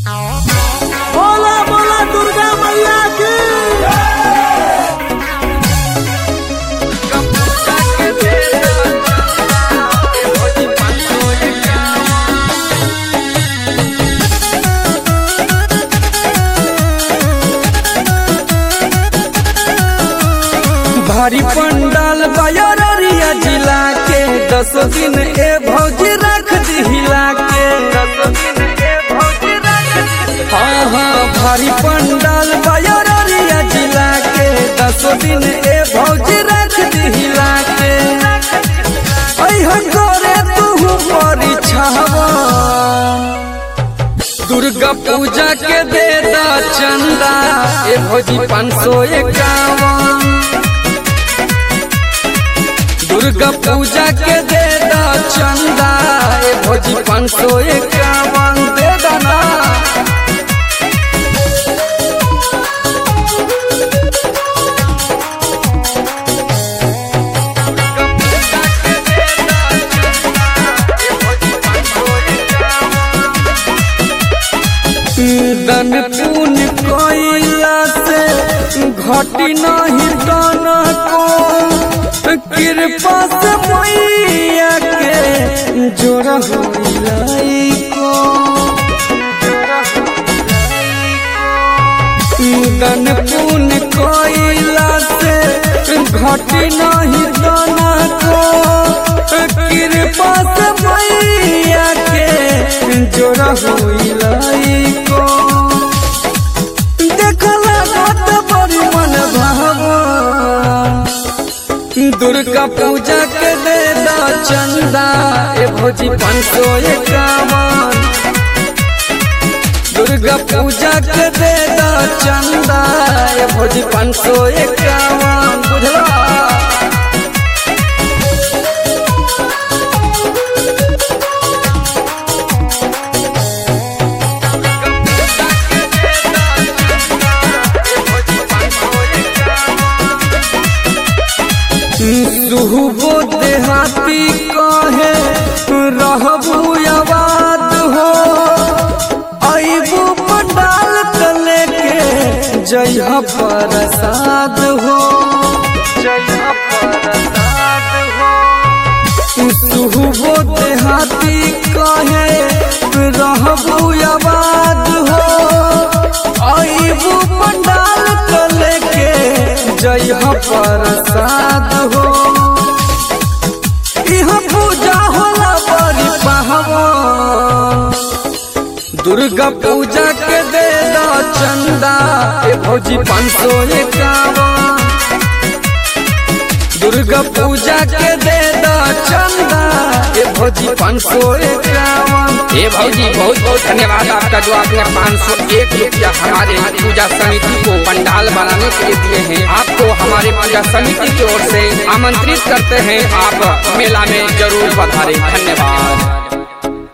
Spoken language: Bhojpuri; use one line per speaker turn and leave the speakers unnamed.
बोला बोला दुर्गा मैया की
भारी पंडाल बयरिया जिला के दस दिन ए भौजी रख दिहिला के हाँ हाँ भारी पंडाल बयरिया जिला के दस दिन ए भौजी रख दिहिला के अइहन करे तू परीक्षावा दुर्गा पूजा के दे दा चंदा ए भौजी पाँच सौ इक्यावन दुर्गा पूजा के दे दा चंदा ए भौजी पाँच सौ इक्यावन दे दाना दन पुन कोइला से घटी नहीं तन को कृपा से मैया के जोड़ा होइलाई को दन पुन कोइला से घटी नहीं तन को कृपा से मैया के जोड़ा होइलाई को देखला गत बड़ी मन भावा दुर्गा पूजा के दे दा चंदा ए भोजी पाँच सौ इक्यावन दुर्गा पूजा के दे दा चंदा ए भोजी पाँच सौ इक्यावन बुझला सुहबो देहाती कहे रहबू आबाद हो अबू पंडाल तले के जय प्रसाद हो सुहबो देहाती कहे रहबू आबाद हो अबू पंडाल तले के जय प्रसाद हो इहाँ पूजा होला बड़ी पहवा दुर्गा पूजा के दे दा चंदा ए भौजी पाँच सौ इक्यावन दुर्गा पूजा के दे दा चंदा ए भौजी पाँच सौ इक्यावन
ये भौजी बहुत बहुत धन्यवाद आपका जो आपने पाँच सौ एक रुपया हमारे पूजा समिति को पंडाल बनाने के लिए दिए हैं आपको हमारे पूजा समिति की ओर से आमंत्रित करते हैं आप मेला में जरूर पधारें धन्यवाद